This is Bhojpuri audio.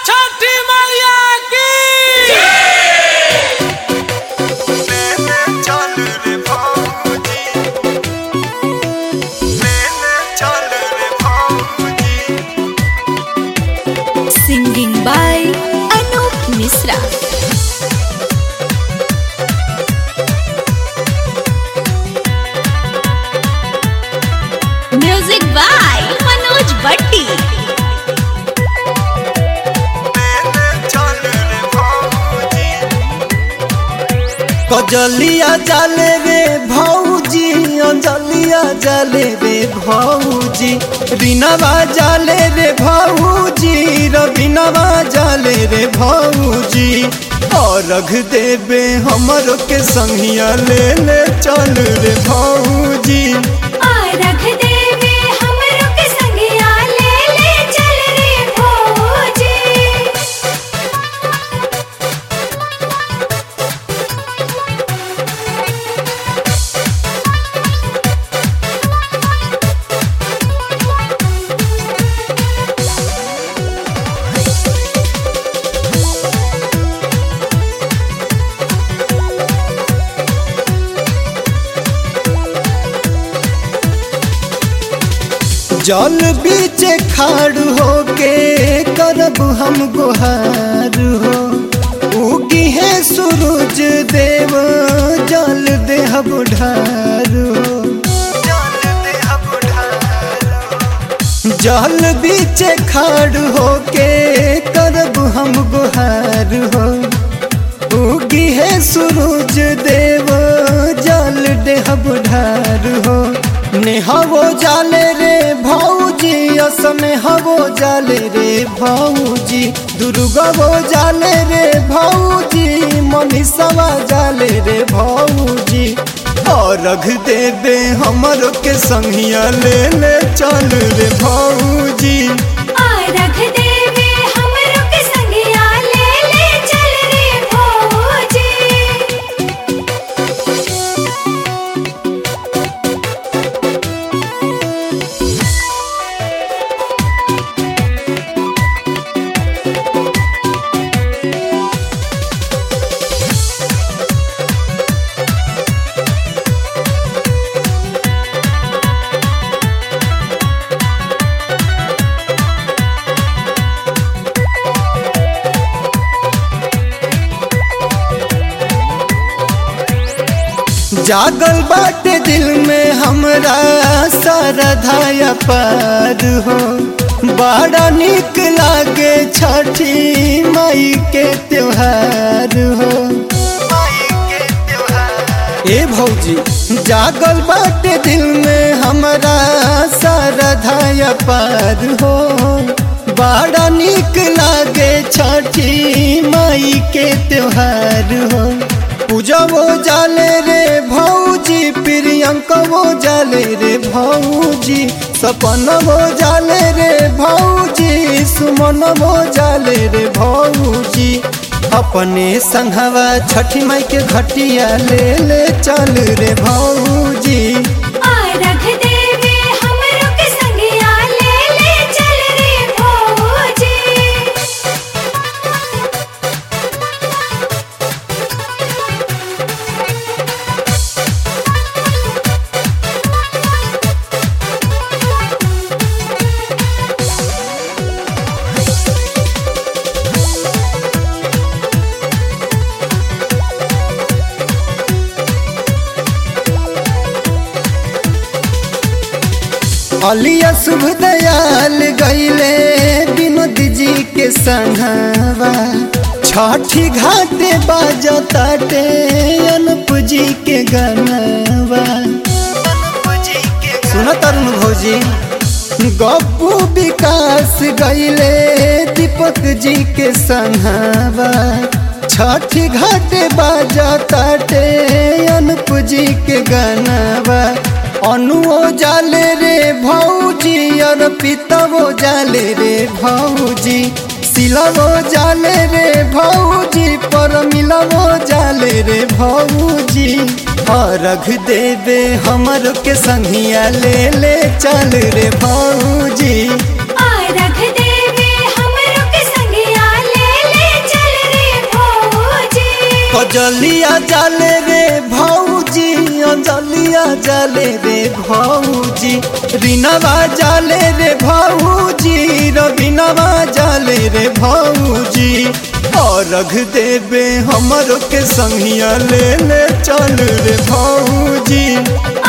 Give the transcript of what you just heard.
छठी मैया की Singing by Anup Misra. Music by Manoj Bhatti. कजलिया जाले रे भौजी अंजलिया जाले रे भौजी रीनावा जाले रे भौजी रवीनावा जाले रे भौजी और रख देबे हमरो के संगिया ले ले चल रे भौजी रख देवे हमरो के संगिया ले ले चल रे भौजी जल बीच खाड़ होके करब हम गुहार हो उगी है सूरज देव जल देहब ढार हो जल बीच खाड़ होके करब हम गुहार हो उगी है सूरज देव जल देहब ढार हो नेहवो जाले रे भौजी असनेहवो जाले रे भौजी दुर्गवो जाले रे भौजी मनीषवा जाले रे भौजी और रख देबे हमरो के संगिया ले ले चल रे भौजी रख देवे हमरो के संगिया ले ले चल रे भौजी जागल बाटे दिल में हमरा सारा धाया पार हो बड़ा निक लागे छठी माई के त्योहार हो ए भौजी जागल बाटे दिल में हमरा सारा धाया पार हो बड़ा निक लागे छठी माई के त्योहार हो पूजा वो जाले रे भौजी प्रियंका वो जाले रे भौजी सपन वो जाले रे भौजी सुमन वो जाले रे भौजी अपने संघवा छठी माई के घटिया ले ले चल रे भौजी रख देवे हमरो के संगिया ले ले चल रे भौजी अलिया शुभ दयाल गईले विनोद जी के संघवा छठी घाटे बाजताटे अनुप जी के गनवा सुन तरुण भौजी गप्पू विकास गईले दीपक जी के संघवा छठी घाटे बाजताटे अनुप जी के गनवा अनुओ जाले रे भौजी और पितवो जाले रे भौजी सिलवो जाले रे भौजी पर मिलवो जाले रे भौजी और रख देवे हमर के संगिया ले ले चल रे भौजी रख देवे हमरो के संगिया अंजलिया जाले रे भौजी अंजलिया जाले रे भौजी रीनावा जाले रे भौजी रवीनावा जाले रे भौजी अर्घ देवे हमरो के संगिया ले ले चल रे भौजी